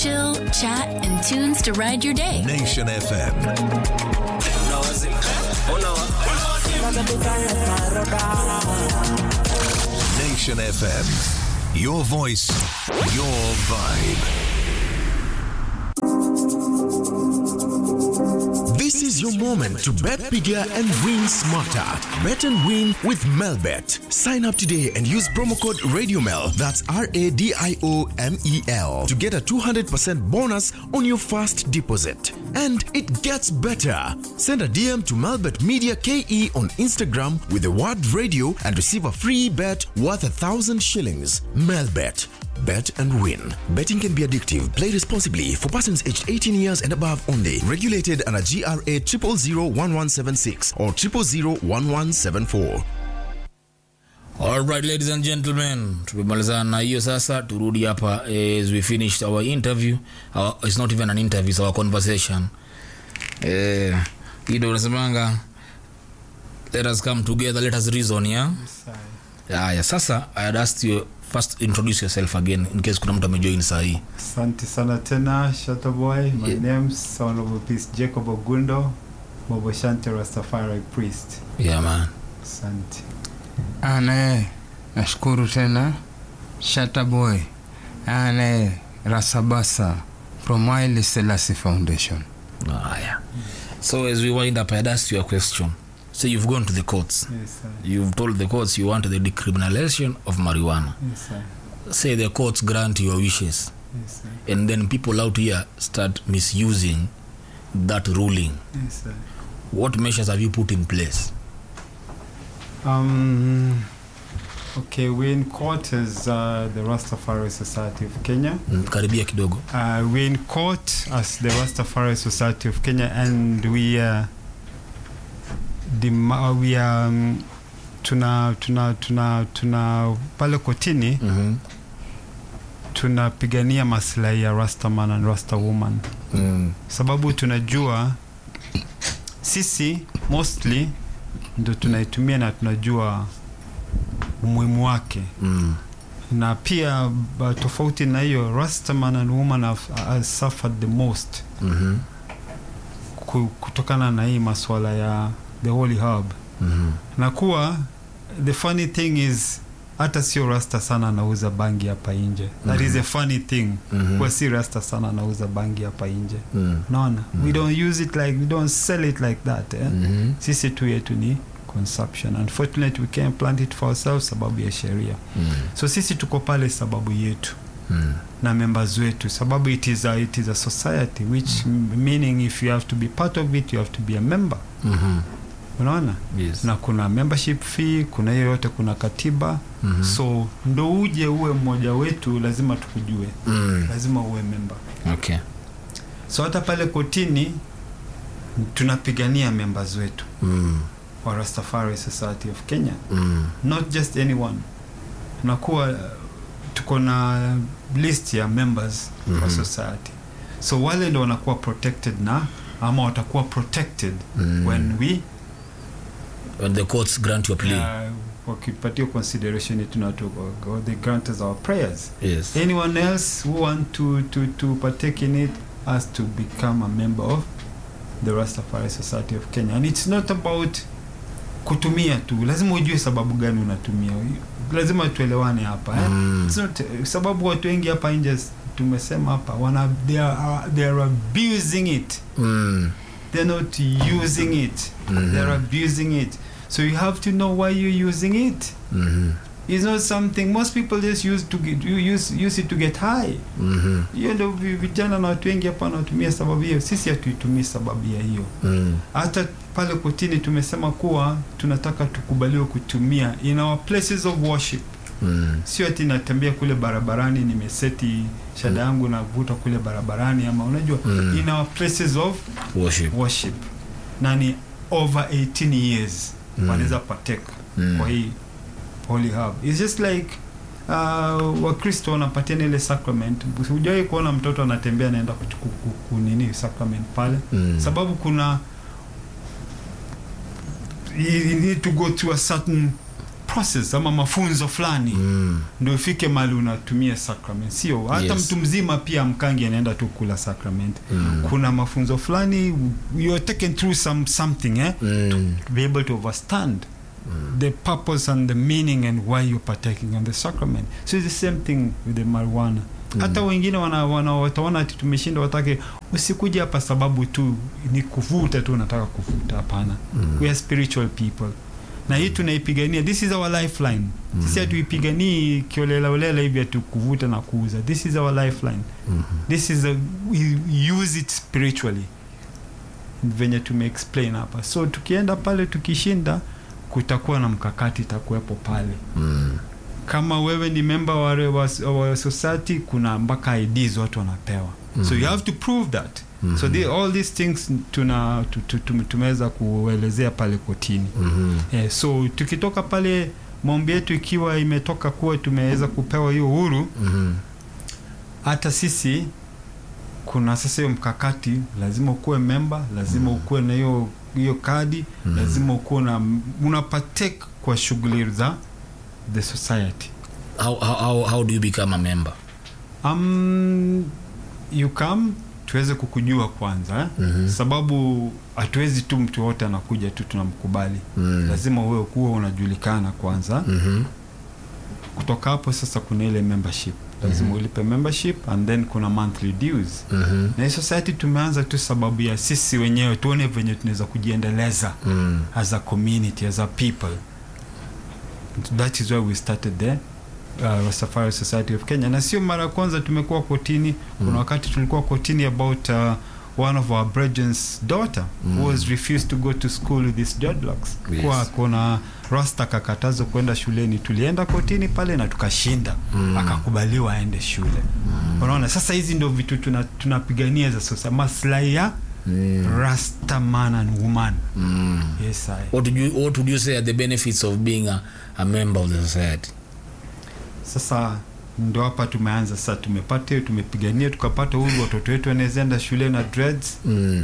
chill, chat, and tunes to ride your day. Nation FM. Nation FM. Your voice, your vibe. This is your moment to bet bigger and win smarter. Bet and win with Melbet. Sign up today and use promo code RadioMel, that's R A D I O M E L, to get a 200% bonus on your first deposit. And it gets better. Send a DM to Melbet Media KE on Instagram with the word radio and receive a free bet worth a thousand shillings. Melbet. Bet and win. Betting can be addictive. Play responsibly for persons aged 18 years and above only. Regulated under GRA 0001176 or 0001174. Alright, ladies and gentlemen, tumemalizana na hiyo sasa, turudi hapa as we finished our interview. Our, it's not even an interview, it's our conversation. Eh, hii ndio unasemanga let us come together, let us reason, yeah? Haya, sasa I had asked you first introduce yourself again in case kuna mtu amejoin saa hii. Asante sana tena Shutterboy. My Yeah. name's Honorable Peace Jacob Ogundo, Bobo Shante Rastafari Priest. Yeah, man. Asante. anaye nashukuru tena shataboy anaye rasabasa from Haile Selassie foundation Haya. So as we wind up, I had asked you a question. So you've gone to the courts. Yes, sir. You've told the courts you want the decriminalization of marijuana. Yes, sir. Say the courts grant your wishes. Yes, sir. and then people out here start misusing that ruling Yes, sir. what measures have you put in place Um, okay, we're in court as uh, the Rastafari Society of Kenya. Mm, karibia kidogo Uh, we're in court as the Rastafari Society of Kenya, and we uh, dem- uh, we um, tuna tuna tuna tuna pale kotini mm-hmm. tunapigania maslahi ya Rastaman and Rasta woman, mm. sababu tunajua sisi mostly ndo tunaitumia na tunajua umuhimu wake Mm. na pia ba- tofauti na hiyo Rastaman and woman have, have suffered the most Mm-hmm. ku- kutokana na hii maswala ya the holy herb Mm-hmm. na kuwa the funny thing is hata sio rasta sana anauza bangi hapa nje that is a funny thing Mhm. kuwa si rasta sana anauza bangi hapa nje Mm. naona we don't use it like we don't sell it like that eh? Mm-hmm. sisi tu yetu ni consumption unfortunately we can't plant it for ourselves sababu ya sheria Mm. so sisi tuko pale sababu yetu Mm. na members wetu sababu it is a, it is a society which mm. meaning if you have to be part of it you have to be a member Mm-hmm. unaona Yes. na kuna membership fee kuna hiyo yote kuna katiba Mhm. so ndo uje uwe mmoja wetu lazima tukujue Mm. lazima uwe member Okay. so hata pale kotini tunapigania members wetu Mm. wa Rastafari Society of Kenya Mm. not just anyone nakuwa uh, tuko na list ya members mm-hmm. wa Mhm. society so wale ndo wanakuwa protected na ama watakuwa protected Mm. when we When the courts grant your plea. uh, wakipatia consideration yetu na tu- or they grant us our prayers yes. anyone else who want to, to, to partake in it has to become a member of the Rastafari Society of Kenya and it's not about kutumia tu lazima ujue sababu gani unatumia lazima tuelewane hapa eh? Mm. It's not, sababu watu wengi hapa nje s- tumesema hapa wana they are, they are abusing it Mm. they're not using it Mhm. they're abusing it so you have to know why you're using it Mhm. it's not something most people just use to get, you use, use it to get high Mhm. hiyo ndo vi- vijana na watu wengi hapa wanatumia sababu hiyo sisi hatuitumii sababu ya hiyo Mm. hata pale kotini tumesema kuwa tunataka tukubaliwe kutumia in our places of worship Mm. sio ati natembea kule barabarani nimeseti shada yangu navuta kule barabarani ama unajua Mm. in our places of Worship. worship na ni over 18 years Mm. wanaweza partake Mm. kwa hii holy herb it's just like uh, wakristo wanapatiana ile sacrament hujawai kuona mtoto anatembea anaenda kuchuku- ku- kunini sacrament pale Mm. sababu kuna you you need to go through a certain process ama mafunzo fulani Mm. ndio ifike mali unatumia sacrament sio hata Yes. mtu mzima pia mkangi anaenda tu kula sacrament Mm. kuna mafunzo fulani you are taken through some something eh Mm. to be able to understand the purpose and the meaning and why you're partaking in the sacrament so it's the same thing with the marijuana hata wengine wana, wana, wataona ati tumeshinda watake usikuja hapa sababu tu ni kuvuta tu unataka kuvuta hapana we are spiritual people na hii tunaipigania this is our lifeline sisi hatuipiganii kiolelaolela hivi atu kuvuta na kuuza this is our lifeline this is a, we use it spiritually venye tumeexplain hapa so tukienda pale tukishinda kutakuwa na mkakati itakuwepo pale Mm. kama wewe ni member wa, wa, wa society kuna mpaka IDs watu wanapewa so you have to prove that so the, all these things tuna tu- tu- tu- tumeweza kuelezea pale kotini Mhm. eh, so tukitoka pale maombi yetu ikiwa imetoka kuwa tumeweza kupewa hiyo uhuru Mhm. hata sisi kuna sasa hiyo mkakati lazima ukuwe memba lazima ukuwe na hiyo hiyo kadi lazima ukuwe na una partake kwa shughuli za the society How, how, how, how do you become a member? um, you come tuweze kukujua kwanza eh? Mhm. sababu hatuwezi tu mtu wote anakuja tu tunamkubali Mm. lazima uwe kuwa unajulikana kwanza Mhm. kutoka hapo sasa kuna ile membership lazima ulipe membership and then kuna monthly dues Mhm. na hii society tumeanza tu sababu ya sisi wenyewe tuone venye tunaweza kujiendeleza Mm. as a community as a people that is why we started the uh, Rastafari Society of Kenya na sio mara ya kwanza tumekuwa kotini kuna wakati tulikuwa kotini about uh, one of our brethren's daughter who was refused to go to school with his dreadlocks Yes. kwa kuna rasta kakatazwa kwenda shuleni tulienda kotini pale na tukashinda Mm. akakubaliwa aende shule unaona sasa hizi ndio vitu tuna- tunapigania za sasa maslahi ya Mm. rasta man and woman Mm. yes I. What would you What would you say are the benefits of being a, a member of the society? sasa ndo hapa tumeanza sasa tumepata hiyo tumepigania tukapata huru watoto wetu wanawezaenda shule na dreads Mm.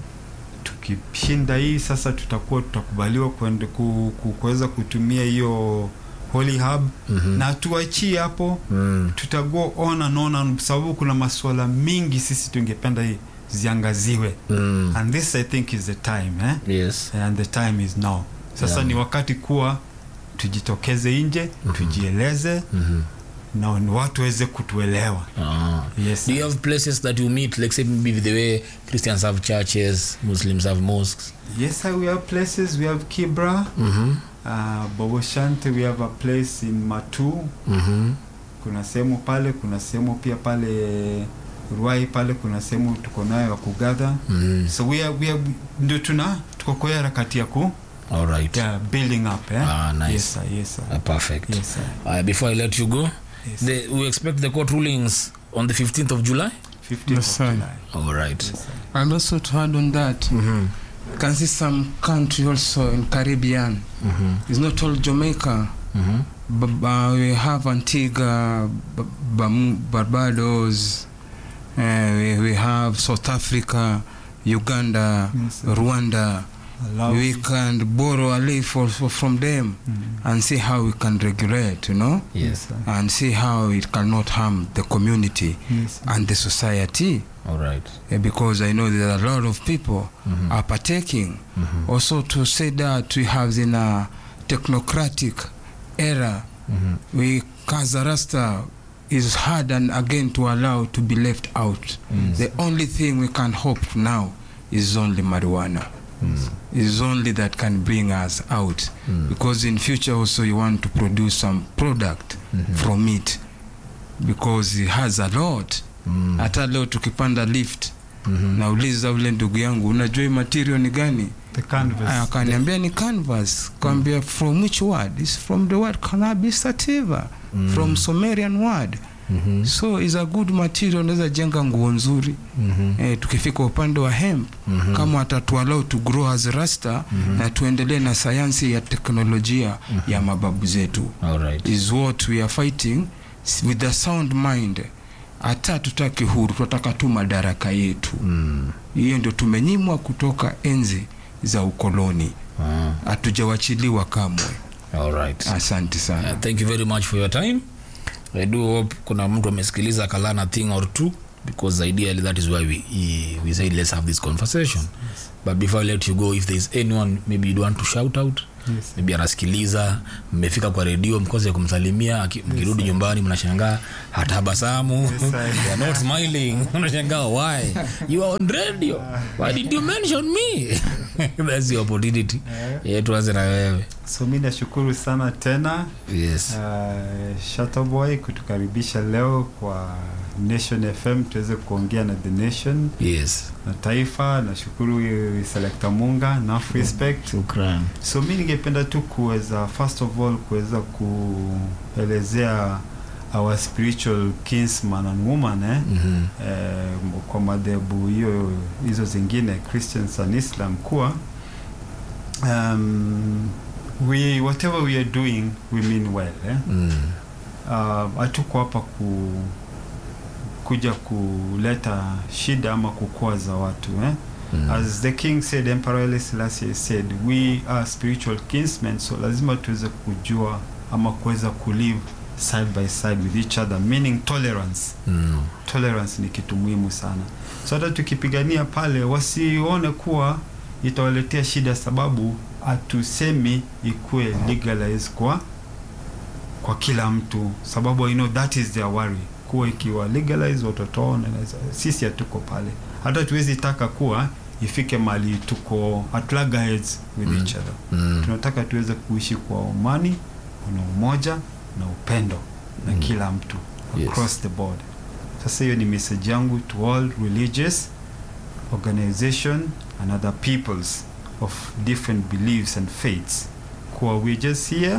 tukishinda hii sasa tutakuwa tutakubaliwa kuende- ku- ku- kuweza kutumia hiyo holy hub Mhm. na tuachie hapo Mm. tutago on and on and sababu kuna masuala mingi sisi tungependa hii ziangaziwe Mm. and this i think is the time eh? Yes. and the time is now sasa Yeah. ni wakati kuwa tujitokeze nje tujieleze Mhm. na watu waweze kutuelewa Ah. yes Do you have places that you meet, like say maybe the way Christians have churches, Muslims have mosques? yes sir, we have places we have kibra Mm-hmm. uh, boboshante we have a place in matu Mm-hmm. kuna sehemu pale kuna sehemu pia pale ruai pale kuna sehemu tuko nayo ya kugadha Mm. so we are, we are, ndio tuna tuko kwa harakati ya ku All right. yeah, building up eh? Ah, nice. yes sir, yes sir. Ah, perfect. Yes, sir. Uh, before I let you go, Yes. the, we expect the court rulings on the 15th of July. 15th Yes, of sir. July. All right. Yes, sir. And also to add on that, Mm-hmm. you can see some country also in Caribbean. Mm-hmm. It's not all Jamaica. Mm-hmm. But, uh, we have Antigua, B- Bam- Barbados. Uh, we, we have South Africa, Uganda, Yes, sir. Rwanda. Allow- We can borrow a leaf also from them Mhm. and see how we can regulate, you know, Yes, sir. and see how it cannot harm the community Yes, sir. and the society. All right. Uh, because I know that a lot of people Mhm. are partaking. Mhm. Also, to say that we have in a technocratic era, Mhm. we Kazarasta is hard and again to allow to be left out. Mm. The only thing we can hope now is only marijuana. Is only that can bring us out. Mm. Because in future also you want to produce some product Mhm. from it. Because it has a lot. Mm. Hata leo tukipanda lift Mhm. nauliza ule ndugu yangu unajua hii material ni gani The canvas. Aya, akaniambia ni canvas kaambia from which word is from the word cannabis sativa from sumerian word Mhm. so is a good material unaweza jenga nguo nzuri Mhm. eh, tukifika upande wa hemp Mhm. kama atatualau to grow as rasta na tuendelee na sayansi ya teknolojia ya mababu zetu All right. is what we are fighting with a sound mind hata tutaki huru tunataka tu madaraka yetu Mm. hiyo ndio tumenyimwa kutoka enzi za ukoloni Ah. hatujawachiliwa kamwe all right asante sana Uh, thank you very much for your time i do hope kuna mtu amesikiliza akalana thing or two because ideally that is why we, we said let's have this conversation but before i let you go if there is anyone maybe you'd want to shout out Yes. maybe anasikiliza mmefika kwa redio mkose kumsalimia aki- mkirudi nyumbani mnashangaa hatabasamu sir. You're not smiling unashangaa why you are on radio why did you mention me that's the opportunity yeah, tuanze na wewe so mi nashukuru sana tena yes uh, Shutterboy kutukaribisha leo kwa Nation FM tuweze kuongea na the nation yes na taifa. Nashukuru eh, Selector Munga na respect. shukran So mi ningependa tu kuweza first of all kuweza kuelezea our spiritual kinsman and woman eh? mm-hmm. eh, kwa madhehebu hiyo hizo zingine Christians and Islam kuwa um, we whatever we are doing we mean well eh? mm. uh, hatuko hapa ku kuja kuleta shida ama kukwaza watu eh? Mm. as the king said emperor Haile Selassie said we are spiritual kinsmen so lazima tuweze kujua ama kuweza kulive side by side with each other meaning tolerance Mm. tolerance ni kitu muhimu sana so hata tukipigania pale wasione kuwa itawaletea shida sababu hatusemi ikuwe legalize kwa kwa kila mtu sababu I know that is their worry kuwa ikiwa legalize watoto wao wanaweza- sisi hatuko pale hata tuwezi taka kuwa ifike mali tuko at loggerheads with Mm. each other Mm. tunataka tuweze kuishi kwa amani na umoja na upendo na Mm. kila mtu Yes. across the board sasa hiyo ni message yangu to all religious organization and other peoples of different beliefs and faiths kuwa we just here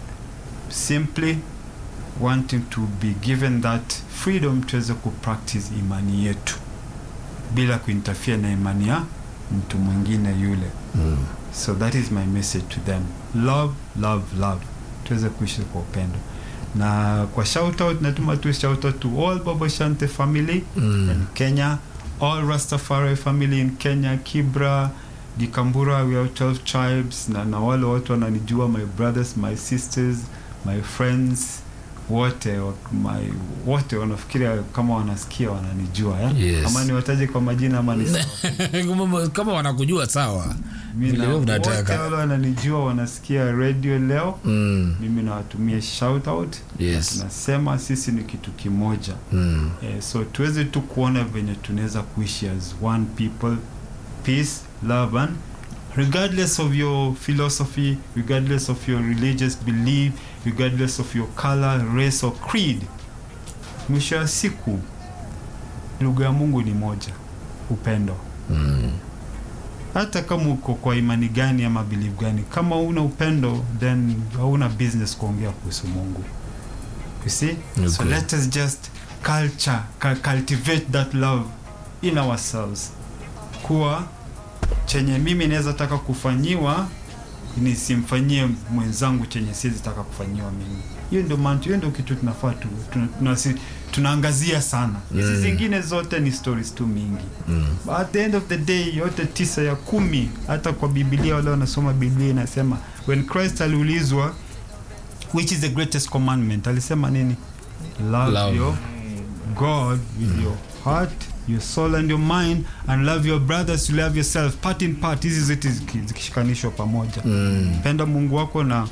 simply wanting to be given that freedom tuweze kupractice imani yetu bila kuinterfere na imani ya mtu mwingine yule Mm. so that is my message to them love love love tuweze kuishi kwa upendo na kwa shout out natuma tu shout out to all Baba Shante family Mm. in Kenya all Rastafari family in Kenya Kibra Gikambura we are 12 tribes na, na wale watu wananijua my brothers my sisters my friends wote wa- my, wote wanafikiria kama wanasikia wananijua eh? Yes. ama niwataje kwa majina ama ni sawa? Kama- kama wanakujua sawa Mimi Vile na wewe wote unataka. wale wananijua wanasikia radio leo mm. mimi nawatumia shout out yes tunasema sisi ni kitu kimoja mm. eh, so tuweze tu kuona venye tunaweza kuishi as one people peace love and regardless of your philosophy regardless of your religious belief regardless of your color race or creed mwisho wa siku lugha ya mungu ni moja upendo Mm. hata kama uko kwa imani gani ama belief gani kama una upendo then hauna business kuongea kuhusu mungu you see so Okay. let us just culture cu- cultivate that love in ourselves kuwa chenye mimi naweza taka kufanyiwa nisimfanyie mwenzangu chenye siwezi taka kufanyiwa mimi hiyo ndio maana hiyo ndio kitu tunafaa tu, tuna, tuna, tunaangazia sana hizi Mm. zingine zote ni stories tu mingi Mm. But at the end of the day yote tisa ya kumi hata kwa biblia wale wanasoma biblia inasema when christ aliulizwa which is the greatest commandment alisema nini love, Love. your god with your heart your soul and your mind and love your brothers you love yourself part in part hizi zote ziki- zikishikanishwa pamoja Mm. penda mungu wako na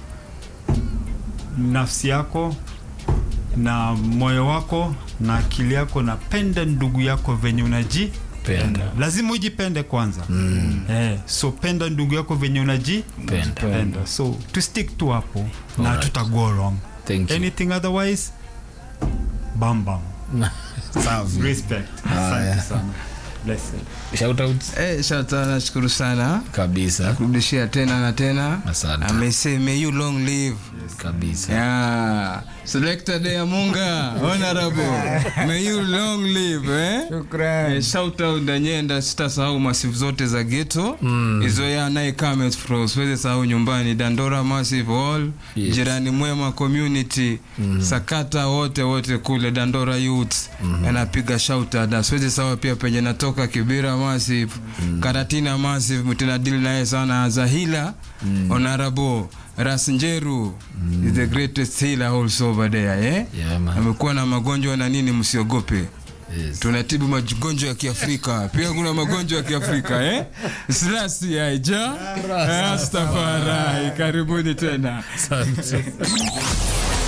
nafsi yako na moyo wako na akili yako na penda ndugu yako venye unaji Penda. lazima ujipende kwanza Mm. eh, so penda ndugu yako venye unaji Penda. penda so to stick tu hapo na Alright. tuta go wrong Thank you. anything otherwise bam bam Safi. respect Haya. asante sana blessed Shout out Eh, shata nashukuru sana kabisa kurudishia tena na tena Asante. amesema may you long live kabisa yeah. selected ya munga honorable may you long live eh? Eh, shout out danyenda sitasahau masifu zote za geto Mm. hizo ya naye comments fro siwezi sahau nyumbani dandora massive hall Yes. jirani mwema community sakata wote wote kule dandora youth anapiga shout out na siwezi sahau pia penye natoka kibira massive karatina massive mtina deal naye sana zahila honorable Ras Njeru is the greatest healer also over there eh? Yeah, man. amekuwa na magonjwa na nini, msiogope Yes. tunatibu magonjwa ya Kiafrika. Pia kuna magonjwa ya Kiafrika eh? Slasi aija Rastafari, karibuni tena.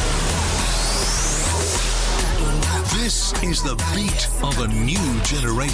This is the beat of a new generation.